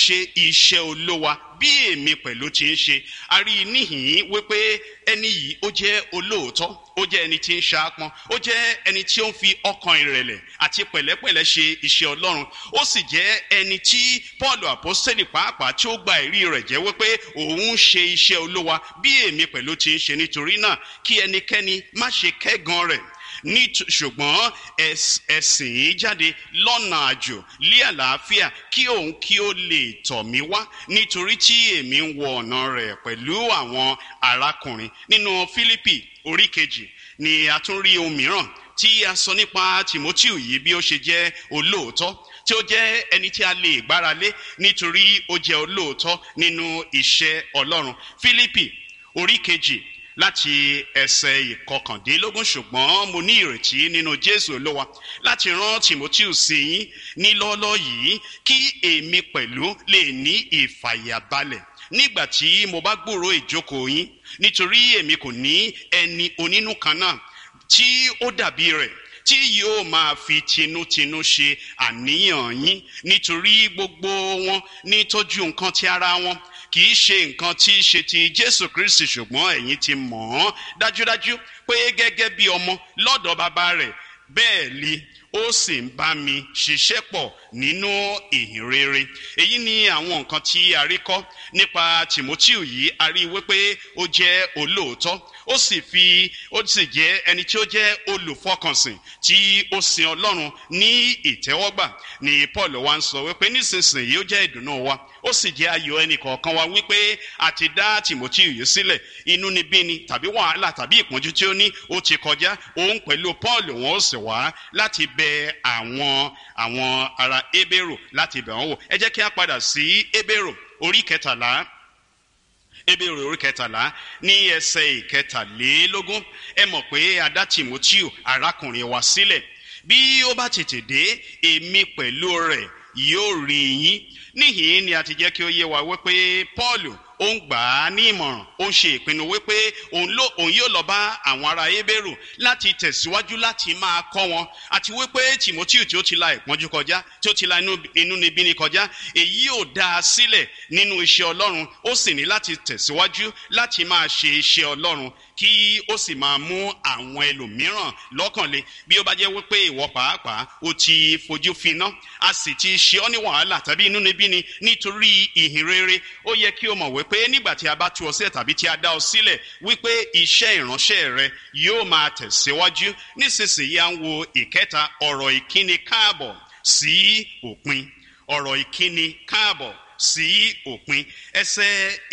ṣe iṣẹ́ olówa bí èmi pẹ̀lú ti ń ṣe a rí i níhìn-ín wípé ẹni yìí ó jẹ́ olóòótọ́ ó jẹ́ ẹni tí ń ṣaápọn ó jẹ́ ẹni tí ó ń fi ọkàn ìrẹ̀lẹ̀ àti pẹ̀lẹ́pẹ̀lẹ́ ṣe iṣẹ́ ọlọ́run ó sì jẹ́ ẹni tí paul apostoli pàápàá tí ó gba ẹ̀rí rẹ̀ jẹ́ wípé òun ń ṣe iṣẹ́ olówa bí èmi pẹ̀lú ti ń ṣe nítorí náà kí ẹnikẹ́ni má ṣe kẹ́gan rẹ̀ ní ṣùgbọ́n ẹ̀sìn jáde lọ́nà àjò lé àlàáfíà kí òun kí ó lè tọ̀ mí wá nítorí tí èmi ń wọ ọ̀nà rẹ̀ pẹ̀lú àwọn arákùnrin nínú fílípì orí kejì ni a tún rí ohun mìíràn tí a sọ nípa timoteo yìí bí ó ṣe jẹ́ olóòótọ́ tí ó jẹ́ ẹni tí a lè gbára lé nítorí ó jẹ́ olóòótọ́ nínú iṣẹ́ ọlọ́run fílípì orí kejì láti ẹsẹ̀ ìkọkàndínlógún ṣùgbọ́n mo ní ìrètí nínú jésù olówa láti rán timoteo sí yín ní lọ́ọ́lọ́ yìí kí èmi pẹ̀lú lè ní ìfàyàbalẹ̀ nígbà tí mo bá gbòòrò ìjókòó yín nítorí èmi kò ní ẹni onínú kan náà tí ó dàbí rẹ̀ tí yóò máa fi tinútinú ṣe àníyàn yín nítorí gbogbo wọn ní tọ́jú nǹkan ti ara wọn kì í ṣe nǹkan tí í ṣe ti jésù kristi ṣùgbọ́n ẹ̀yin ti mọ̀ ọ́n dájúdájú pé gẹ́gẹ́ bí ọmọ lọ́dọ̀ bàbá rẹ̀ bẹ́ẹ̀ li ó sì ń bá mi ṣiṣẹ́ pọ̀ nínú ìhìn rere èyí ni àwọn nǹkan tí a rí kọ́ nípa timoteo yìí a rí wípé ó jẹ́ olóòótọ́ ó sì fi ó sì jẹ́ ẹni tí ó jẹ́ olùfọkànsìn tí ó sin ọlọ́run ní ìtẹ́wọ́gbà ni paul wa ń sọ wípé nísinsìnyí ó jẹ́ ìdùnnú wa ó sì jẹ́ ayọ̀ ẹnì kọ̀ọ̀kan wa wípé a ti dá timoteo yìí sílẹ̀ inú ni bí ni tàbí wàhálà tàbí ìpọ́njú tí ó ní ó ti kọjá òun pẹ̀lú paul wọn ó sì wá láti bẹ àwọn àwọn ará ebèrò láti bẹ̀ wọ́n wò ẹ jẹ́ kí a padà sí ebèrò orí kẹtàlá ebèrò orí kẹtàlá ní ẹsẹ̀ ìkẹtàlélógún ẹ mọ̀ pé a dá timoteo arákùnrin wa sílẹ̀ bí ó bá tètè dé èmi pẹ̀lú rẹ̀ yóò rí yín níhìn ni a ti jẹ́ kí ó yé wa wípé paul ó ń gbà á ní ìmọ̀ràn ó ń ṣe ìpinnu wípé òun yóò lọ bá àwọn ará ebéèrò láti tẹ̀síwájú láti máa kọ́ wọn àti wípé timoteo tí ó ti la ìpọ́njú kọjá tí ó ti la inú níbí ni kọjá èyí yóò dá a sílẹ̀ nínú iṣẹ́ ọlọ́run ó sì ní láti tẹ̀síwájú láti máa ṣe iṣẹ́ ọlọ́run kí ó sì máa mú àwọn ẹlòmíràn lọ́kànlé bí ó bá jẹ́ wípé ìwọ pàápàá ó ti fojú finá a sì ti ṣe ọ́ ní wàhálà tàbí inú níbí ni nítorí ìhìn rere ó yẹ kí o mọ̀ wípé nígbà tí a bá tú ọ sílẹ̀ tàbí tí a dá ọ sílẹ̀ wípé iṣẹ́ ìránṣẹ́ rẹ yóò máa tẹ̀síwájú nísinsìnyí à ń wo ìkẹta ọ̀rọ̀ ìkíni káàbọ̀ sí òpin ọ̀rọ̀ ìkíni káàbọ̀ sí òpin ẹsẹ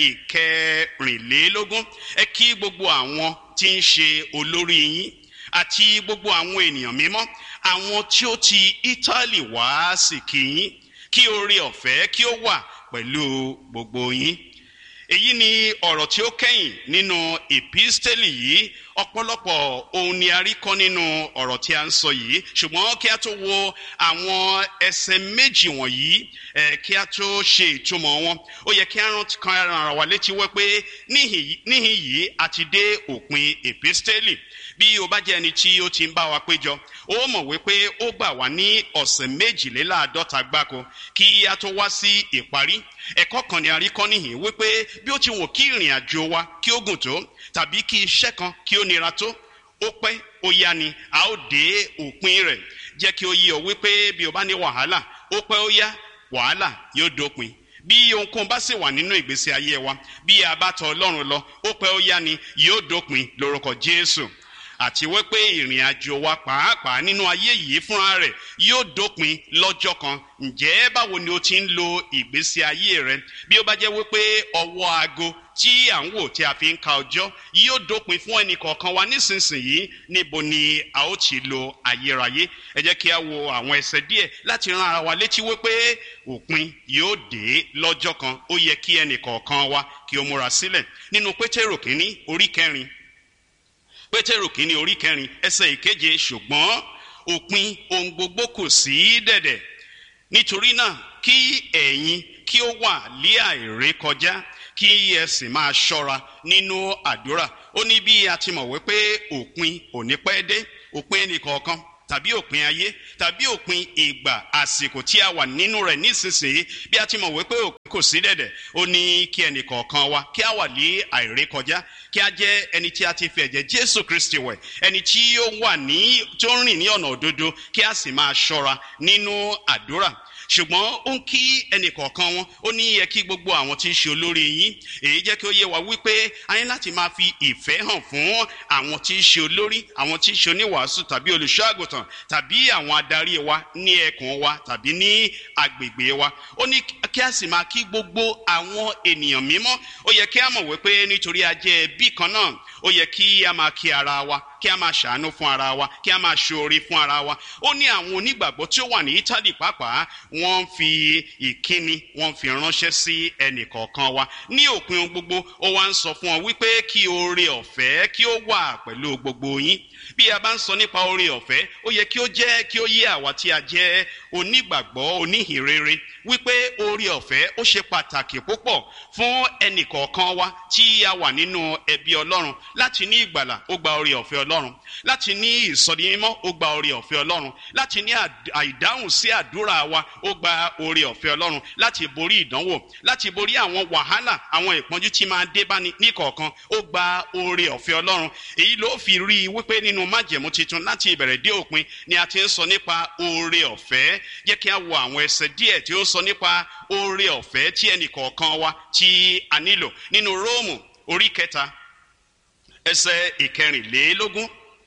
ìkẹrìnlélógún ẹ kí gbogbo àwọn tí ń ṣe olórí yín àti gbogbo àwọn ènìyàn mímọ́ àwọn tí ó ti ítálì wá sí kí yín kí oore ọ̀fẹ́ kí ó wà pẹ̀lú gbogbo yín èyí ni ọ̀rọ̀ tí ó kẹ́yìn nínú ìpísítẹ́lì yìí ọ̀pọ̀lọpọ̀ ohun ni a rí kọ́ nínú ọ̀rọ̀ tí a ń sọ yìí ṣùgbọ́n kí a tó wo àwọn ẹsẹ̀ méjì wọ̀nyí ẹ̀ kí a tó ṣe ìtumọ̀ wọn ó yẹ kí a rántí kan ara wa létí wẹ́ pé níhìn yìí a ti dé òpin ìpísítẹ́lì bí o bá jẹ́ ẹni tí ó ti ń bá wa péjọ ó mọ̀ wípé ó gbà wá ní ọ̀sẹ̀ méjìléláàádọ́ta gbáko kí a tó wá sí ìparí ẹ̀kọ́ kan ni a rí kọ́ níhìn wípé bí ó ti wò kí ìrìn àjò wa kí ó gùn tó tàbí kí iṣẹ́ kan kí ó nira tó ó pẹ́ ó yá ni a ó dé òpin rẹ̀ jẹ́ kí ó yí ọ wípé bí o bá ní wàhálà ó pẹ́ ó yá wàhálà yóò dópin bí ohunkóhun bá sì wà nínú ìgbésí ayé wa bí a bá tọ ọlọ́run lọ ó pẹ́ ó yá ni yóò dópin lórúkọ jésù àti wípé ìrìn àjò wa pàápàá nínú ayé yìí fúnra rẹ̀ yóò dópin lọ́jọ́ kan ǹjẹ́ báwo ni o ti ń lo ìgbésí ayé rẹ bí ó bá jẹ́ wípé ọwọ́ aago tí à ń wò tí a fi ń ka ọjọ́ yóò dópin fún ẹnì kọ̀ọ̀kan wa nísinsìnyí níbo ni a ó ti lo ayérayé ẹ jẹ́ kí a wo àwọn ẹsẹ̀ díẹ̀ láti ran ara wa létí wípé òpin yóò dé lọ́jọ́ kan ó yẹ kí ẹnì kọ̀ọ̀kan wa kí o múra sílẹ̀ nínú pétérò kínní orí kẹrin pétérù kínní orí kẹrin ẹsẹ ìkeje ṣùgbọ́n òpin ohun gbogbo kò sí dẹ̀dẹ̀ nítorí náà kí ẹ̀yin kí ó wà lé àìrè kọjá kí ẹ sì máa ṣọ́ra nínú àdúrà ó ní bí a ti mọ̀ wípé òpin ò ní pẹ́ dé òpin ẹnìkọ̀ọ̀kan tàbí òpin ayé tàbí òpin ìgbà àsìkò tí a wà nínú rẹ̀ nísinsìnyí bí a ti mọ̀ wípé òpin kò sí dẹ̀dẹ̀ ó ní kí ẹnì kọ̀ọ̀kan wa kí a wà ní àìrékọjá kí a jẹ́ ẹni tí a ti fi ẹ̀jẹ̀ jésù kristi wẹ̀ ẹni tí ó wà ní tó ń rìn ní ọ̀nà òdodo kí a sì máa ṣọ́ra nínú àdúrà ṣùgbọ́n ó ń kí ẹnì kọ̀ọ̀kan wọn ó ní yẹ kí gbogbo àwọn tí ń ṣe olórí yín èyí jẹ́ kí ó yé wa wípé a ní láti máa fi ìfẹ́ hàn fún àwọn tí ń ṣe olórí àwọn tí ń ṣe oníwàásù tàbí olùṣọ́ àgùntàn tàbí àwọn adarí wa ní ẹkùn wa tàbí ní agbègbè wa ó ní kí a sì máa kí gbogbo àwọn ènìyàn mímọ́ ó yẹ kí a mọ̀ wípé nítorí a jẹ́ ẹbí kan náà ó yẹ kí a máa kí ara wa kí a máa ṣàánú fún ara wa kí a máa ṣoore fún ara wa ó ní àwọn onígbàgbọ́ tí ó wà ní italy pàápàá wọ́n fi ìkíni wọ́n fi ránṣẹ́ sí ẹnì kọ̀ọ̀kan wa ní òpin ohun gbogbo ó wá ń sọ fún ọ wípé kí oore ọ̀fẹ́ kí ó wà pẹ̀lú gbogbo yín bí a bá ń sọ nípa oore ọ̀fẹ́ ó yẹ kí ó jẹ́ kí ó yé àwa tí a jẹ́ onígbàgbọ́ oníhìnrere wípé oore ọ̀fẹ́ ó ṣe pàtàkì púpọ̀ fún ẹnì kọ̀ọ̀kan wa tí a wà nínú ẹbí ọlọ́run láti ní ìgbàlà ó gba oore ọ̀fẹ́ ọlọ́run láti ní ìsọdimímọ́ ó gba oore ọ̀fẹ́ ọlọ́run láti ní àìdáhùn sí àdúrà wa ó gba oore ọ̀fẹ́ ọlọ́run láti borí ìdánwò láti borí àwọn wàhálà àwọn ìpọ́njú tí máa dé báni níkọ̀ọ̀kan ó gba oore ọ̀fẹ́ ọlọ́run èyí ló fi rí i wípé nínú májẹ̀mú tuntun láti ìbẹ̀rẹ̀ dé òpin ni a ti ń sọ nípa oore ọ̀fẹ́ jẹ́ kí a wo àwọn ẹsẹ̀ díẹ̀ tí ó ń sọ nípa oore ọ̀fẹ́ tí ẹnì kọ̀ọ̀kan wa tí a nílò nínú róòmù orí kẹta ẹsẹ̀ ìkẹrìnlélógún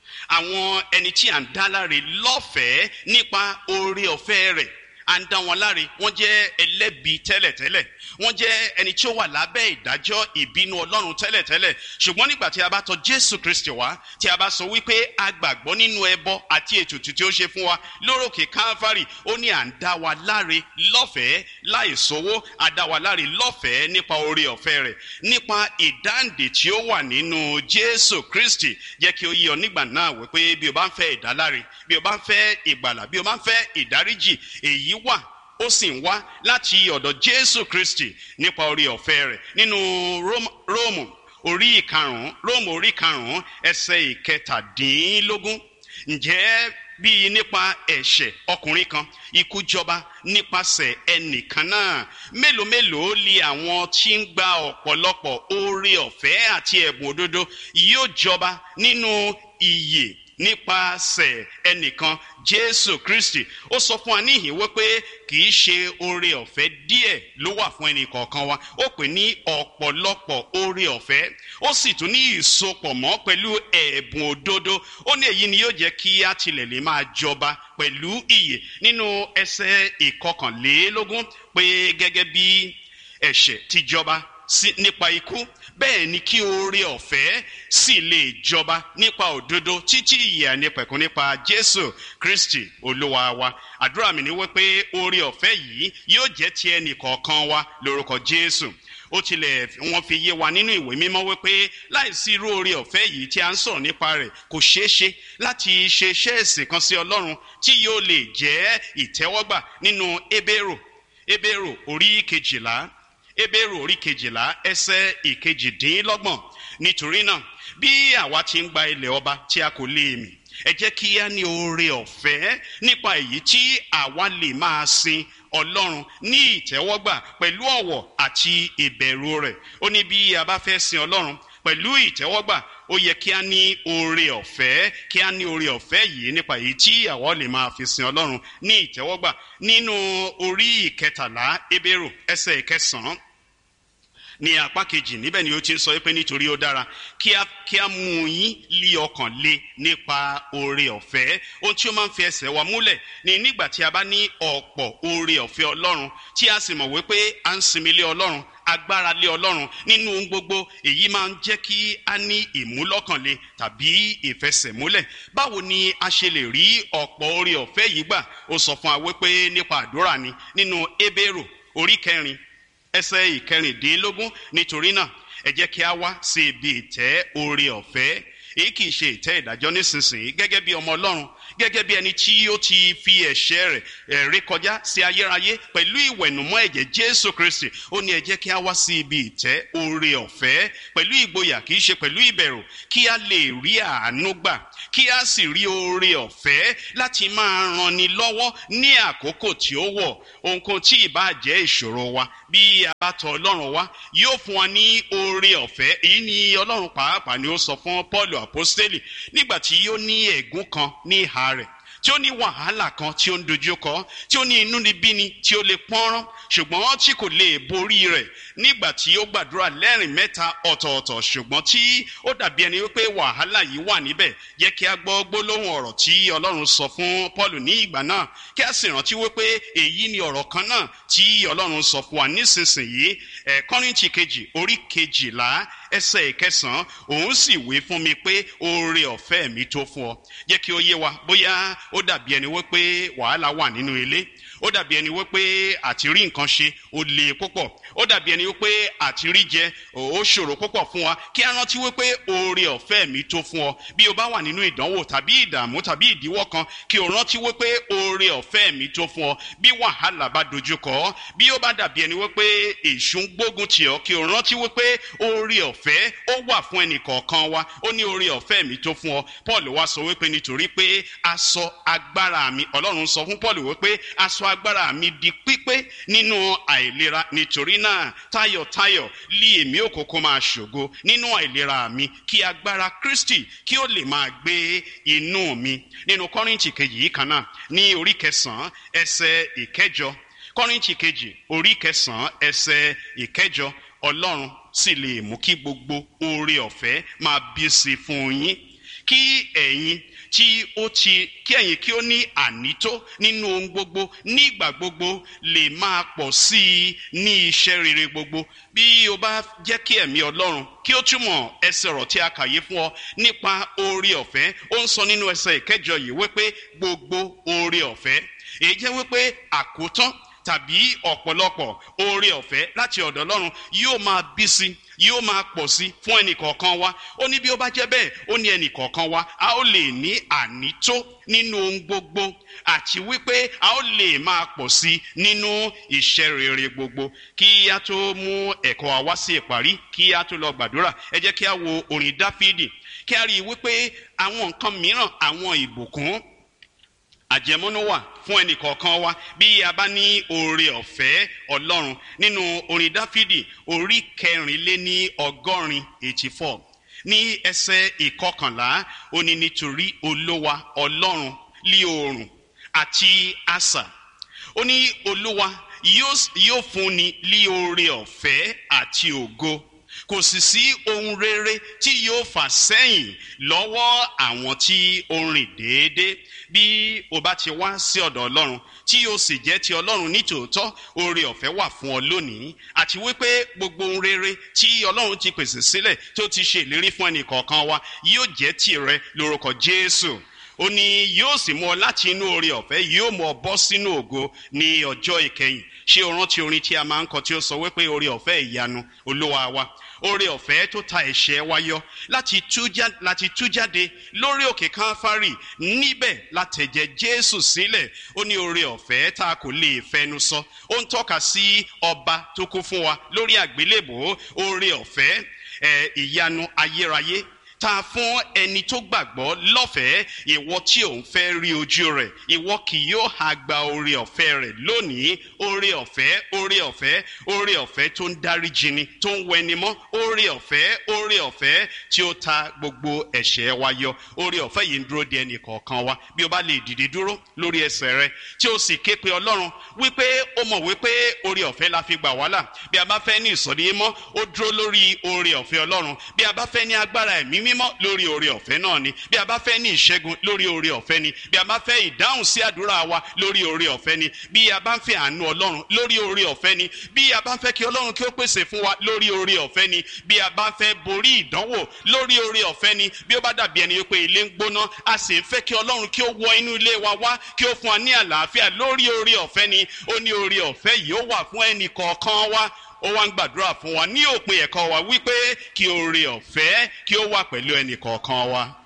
àwọn ẹni tí à ń dá láre lọ́fẹ̀ẹ́ nípa oore ọ̀fẹ́ rẹ̀ à ń dá wọn láre wọ́n jẹ́ ẹlẹ́bi tẹ́lẹ̀tẹ́lẹ̀ wọ́n jẹ́ ẹni tí ó wà lábẹ́ ìdájọ́ ìbínú ọlọ́run tẹ́lẹ̀tẹ́lẹ̀ ṣùgbọ́n nígbà tí a bá tọ jésù kristi wá tí a bá sọ wípé a gbàgbọ́ nínú ẹbọ àti ètùtù tí ó ṣe fún wa lórókè káfárì ó ní à ń dá wa láre lọ́fẹ̀ẹ́ láì sówó à dá wa láre lọ́fẹ̀ẹ́ nípa oore ọ̀fẹ́ rẹ̀ nípa ìdáǹdè tí ó wà nínú jésù kristi jẹ́ kí ó yí ọ nígbà náà wípé bí o bá ń fẹ́ ìdáláre bí o bá ń fẹ́ ìgbàlà bí o bá ń fẹ́ ìdáríjì èyí wà ó sì ń wá láti ọ̀dọ̀ jésù kristi nípa orí ọ̀fẹ́ rẹ̀ nínú róòmù orí ìkarùn-ún róòmù orí karùn-ún ẹsẹ̀ ìkẹtàdínlógún ǹjẹ́ bíi nípa ẹ̀ṣẹ̀ ọkùnrin kan ikú jọba nípasẹ̀ ẹnìkan náà mélòó mélòó li àwọn tí ń gba ọ̀pọ̀lọpọ̀ oore ọ̀fẹ́ àti ẹ̀bùn òdodo yóò jọba nínú ìyè nípasẹ̀ ẹnìkan jésù kristi ó sọ fún wa níhìn wípé kì í ṣe oore ọ̀fẹ́ díẹ̀ ló wà fún ẹnì kọ̀ọ̀kan wa ó pè ní ọ̀pọ̀lọpọ̀ oore ọ̀fẹ́ ó sì tún ní ìsopọ̀ mọ́ pẹ̀lú ẹ̀bùn òdodo ó ní èyí ni yóò jẹ́ kí á tilẹ̀ lè máa jọba pẹ̀lú ìyè nínú ẹsẹ̀ ìkọkànlélógún pé gẹ́gẹ́ bí ẹ̀ṣẹ̀ ti jọba nípa ikú bẹ́ẹ̀ ni kí oore ọ̀fẹ́ sì lè jọba nípa òdodo títí ìyè ànípẹ̀kún nípa jésù kristi olúwa wa àdúrà mi ni wípé oore ọ̀fẹ́ yìí yóò jẹ́ ti ẹnì kọ̀ọ̀kan wa lórúkọ jésù ó tilẹ̀ wọ́n fi yé wa nínú ìwé mímọ́ wípé láìsí irú oore ọ̀fẹ́ yìí tí a ń sọ̀rọ̀ nípa rẹ̀ kò ṣeé ṣe láti ṣe iṣẹ́ ẹ̀sìn kan sí ọlọ́run tí yóò lè jẹ́ ìtẹ́wọ́gbà nínú ebéèrò ebéèrò orí kejìlá ebéèrò orí kejìlá ẹsẹ ìkejìdínlọ́gbọ̀n nítorí náà bí àwa ti ń gba ilẹ̀ ọba tí a kò lè mì ẹ jẹ́ kí á ní oore ọ̀fẹ́ nípa èyí tí àwa lè máa sin ọlọ́run ní ìtẹ́wọ́gbà pẹ̀lú ọ̀wọ̀ àti ìbẹ̀rù rẹ̀ ó ní bí a bá fẹ́ sin ọlọ́run pẹ̀lú ìtẹ́wọ́gbà ó yẹ kí a ní oore ọ̀fẹ́ kí a ní oore ọ̀fẹ́ yìí nípa èyí tí àwa lè máa fi sin ọlọ́run ní ìtẹ́wọ́gbà nínú orí ìkẹtàlá ebérò ẹsẹ̀ ìkẹsàn-án ní apá kejì níbẹ̀ ni ó ti ń sọ pé nítorí ó dára kí a kí a mú yín lé ọkàn lé nípa oore ọ̀fẹ́ ohun tí ó máa ń fi ẹsẹ̀ wa múlẹ̀ ni nígbà tí a bá ní ọ̀pọ̀ oore ọ̀fẹ́ ọlọ́run tí a sì mọ̀ wípé à ń sinmi lé ọlọ́run agbára lé ọlọ́run nínú ohun gbogbo èyí máa ń jẹ́ kí a ní ìmúlọ́kànlé tàbí ìfẹsẹ̀múlẹ̀ báwo ni a ṣe lè rí ọ̀pọ̀ oore ọ̀fẹ́ yìí gbà ó sọ fún wa wípé nípa àdúrà ni nínú ebéèrò orí kẹrin ẹsẹ̀ ìkẹrìndínlógún nítorí náà ẹ jẹ́ kí a wá sí ibi ìtẹ́ oore ọ̀fẹ́ èyí kì í ṣe ìtẹ́ ìdájọ́ nísinsìnyí gẹ́gẹ́ bí ọmọ ọlọ́run gẹ́gẹ́ bí ẹni tí ó ti fi ẹ̀ṣẹ̀ rẹ̀ ẹ̀ ré kọjá sí ayérayé pẹ̀lú ìwẹ̀nùmọ́ ẹ̀jẹ̀ jésù kristi ó ní ẹ jẹ́ kí a wá sí ibi ìtẹ́ oore ọ̀fẹ́ pẹ̀lú ìgboyà kì í ṣe pẹ̀lú ìbẹ̀rù kí a lè rí àánú gbà kí a sì rí oore ọ̀fẹ́ láti máa ranni lọ́wọ́ ní àkókò tí ó wọ̀ ohunkóhun tí ìbá jẹ́ ìṣòro wa bí a bá tọ̀ ọlọ́run wá yóò fún wa ní oore ọ̀fẹ́ èyí ni ọlọ́run pàápàá ni ó sọ fún paul apostoli nígbà tí ó ní ẹ̀gún kan ní ìhà rẹ̀ tí ó ní wàhálà kan tí ó ń dojú kọ tí ó ní inúnibíni tí ó lè pọ́nrán ṣùgbọ́n tí kò lè borí rẹ̀ nígbà tí ó gbàdúrà lẹ́rìn mẹ́ta ọ̀tọ̀ọ̀tọ̀ ṣùgbọ́n tí ó dàbí ẹni wípé wàhálà yìí wà níbẹ̀ yẹ kí a gbọ́ gbólóhùn ọ̀rọ̀ tí ọlọ́run sọ fún paul ní ìgbà náà kí a sì rántí wípé èyí ni ọ̀rọ̀ kan náà tí ọlọ́run sọ fún wa nísinsìnyí ẹ̀ kọ́rìntì kejì orí kejìlá ẹsẹ̀ ìkẹsàn-án òun sì wí fún mi pé oore ọ̀fẹ́ mi tó fún ọ jẹ́ kí ó yé wa bóyá ó dàbí ẹni wípé wàhálà wà nínú ilé ó dàbí ẹni wípé àti rí nǹkan ṣe ó le púpọ̀ ó dàbí ẹni wípé àti rí jẹ ó ṣòro púpọ̀ fún wa kí a rántí wípé oore ọ̀fẹ́ mi tó fún ọ bí o bá wà nínú ìdánwò tàbí ìdààmú tàbí ìdíwọ́ kan kí o rántí wípé oore ọ̀fẹ́ mi tó fún ọ bí wàhálà bá dojú kọ ọ bí ó bá dàbí ẹni wípé èṣù ń gbógun tì ọ kí o rántí wípé oore ọ̀fẹ́ ó wà fún ẹnì kọ̀ọ̀kan wa ó ní oore ọ̀fẹ́ mi tó fún ọ paul wá sọ wípé nítorí pé aṣọ agbára mi ọlọ́run sọ fún paul wípé aṣọ agbára mi di pípé nínú àìlera nítorí náà tayọ̀tayọ̀ lé èmi òkòkò máa ṣògo nínú àìlera mi kí agbára kristi kí ó lè máa gbé inú mi nínú kọ́rìntì kejì yìí kan náà ní orí kẹsàn-án ẹsẹ̀ ìkẹjọ kọ́rìntì kejì orí kẹsàn-án ẹsẹ̀ ìkẹjọ ọlọ́run sì lè mú kí gbogbo oore ọ̀fẹ́ máa bí sí fún yín kí ẹ̀yin tí ó ti kí ẹ̀yin kí ó ní ànító nínú ohun gbogbo nígbà gbogbo lè máa pọ̀ sí i ní iṣẹ́ rere gbogbo bí o bá jẹ́ kí ẹ̀mí ọlọ́run kí ó túmọ̀ ẹsẹ̀ ọ̀rọ̀ tí a kàyé fún ọ nípa oore ọ̀fẹ́ ó ń sọ nínú ẹsẹ̀ ìkẹjọ yìí wípé gbogbo oore ọ̀fẹ́ èyí jẹ́ wípé àkótán tàbí ọ̀pọ̀lọpọ̀ oore ọ̀fẹ́ láti ọ̀dọ̀ ọlọ́run yóò máa bí sí yóò máa pọ̀ sí fún ẹnìkọ̀ọ̀kan wa ó ní bí ó bá jẹ́ bẹ́ẹ̀ ó ní ẹnìkọ̀ọ̀kan wa a ó lè ní ànító nínú ohun gbogbo àti wípé a ó lè máa pọ̀ sí nínú iṣẹ́ rere gbogbo kí a tó mú ẹ̀kọ́ wa wá sí ìparí kí a tó lọ gbàdúrà ẹ jẹ́ kí a wo orin dáfídì kí a rí i wípé àwọn nǹkan mìíràn àwọn ìbùkún àjẹmọ́nú wà fún ẹnì kọ̀ọ̀kan wa bí a bá ní oore ọ̀fẹ́ ọlọ́run nínú orin dáfídì orí kẹrìnléní ọgọ́rin eighty four ní ẹsẹ̀ ìkọkànlá ó ní nítorí olówa ọlọ́run lí oòrùn àti asà ó ní olúwa yóò fúnni lí oore ọ̀fẹ́ àti ògo kò sì sí ohun rere tí yóò fà sẹ́yìn lọ́wọ́ àwọn tí ó rìn déédéé bí o bá ti wá sí ọ̀dọ̀ ọlọ́run tí o sì jẹ́ ti ọlọ́run nítòótọ́ oore ọ̀fẹ́ wà fún ọ lónìí àti wípé gbogbo ohun rere tí ọlọ́run ti pèsè sílẹ̀ tó ti ṣe ìlérí fún ẹnì kọ̀ọ̀kan wa yóò jẹ́ tìrẹ lórúkọ jésù ó ní yóò sì mú ọ láti inú oore ọ̀fẹ́ yóò mú ọ bọ́ sínú ògo ní ọjọ́ ìkẹyìn ṣé o rántí orin tí a máa ń kọ tí ó sọ wípé oore ọ̀fẹ́ ìyanu olúwa wa oore ọ̀fẹ́ tó ta ẹ̀ṣẹ̀ wa yọ láti tú jáde lórí òkè káfárì níbẹ̀ látẹ̀jẹ̀ jésù sílẹ̀ ó ní oore ọ̀fẹ́ tá a kò lè fẹnu sọ ó ń tọ́ka sí ọba tó kú fún wa lórí àgbélébò oore ọ̀fẹ́ ìyanu ayérayé ta fún ẹni tó gbàgbọ́ lọ́fẹ̀ẹ́ ìwọ tí òun fẹ́ rí ojú rẹ̀ ìwọ kì yóò ha gba oore ọ̀fẹ́ rẹ̀ lónìí oore ọ̀fẹ́ oore ọ̀fẹ́ oore ọ̀fẹ́ tó ń dáríjì ni tó ń wẹni mọ́ oore ọ̀fẹ́ oore ọ̀fẹ́ tí ó ta gbogbo ẹ̀ṣẹ̀ wa yọ oore ọ̀fẹ́ yìí ń dúró de ẹnì kọ̀ọ̀kan wa bí o bá lè dìde dúró lórí ẹsẹ̀ rẹ tí o sì ké pe ọlọ́run wípé ó mọ̀ wípé oore ọ̀fẹ́ la fi gbà wàhálà bí a bá fẹ́ ní ìsọ̀rí mọ́ ó dúró lórí oore ọ̀fẹ́ ọlọ́run bí a bá fẹ́ ní agbára ẹ̀mí mímọ́ lórí oore ọ̀fẹ́ náà ni bí a bá fẹ́ ní ìṣẹ́gun lórí oore ọ̀fẹ́ ni bí a bá fẹ́ ìdáhùn sí àdúrà wa lórí oore ọ̀fẹ́ ni bí a bá ń fẹ́ àánú ọlọ́run lórí oore ọ̀fẹ́ ni bí a bá ń fẹ́ kí ọlọ́run kí ó pèsè fún wa lórí oore ọ̀fẹ́ ni bí a bá ń fẹ́ borí ìdánwò lórí oore ọ̀fẹ́ ni bí ó bá dàbí ẹni pé ilé ń gbóná a sì ń fẹ́ kí ọlọ́run kí ó wọ inú ilé wa wá kí ó fún wa ní àlàáfíà lórí oore ọ̀fẹ́ ni ó ní oore ọ̀fẹ́ yìí ó wà fún ẹnì kọ̀ọ̀kan wa ó wá ń gbàdúrà fún wa ní òpin ẹ̀kọ́ wa wípé kí oore ọ̀fẹ́ kí ó wà pẹ̀lú ẹnì kọ̀ọ̀kan wa.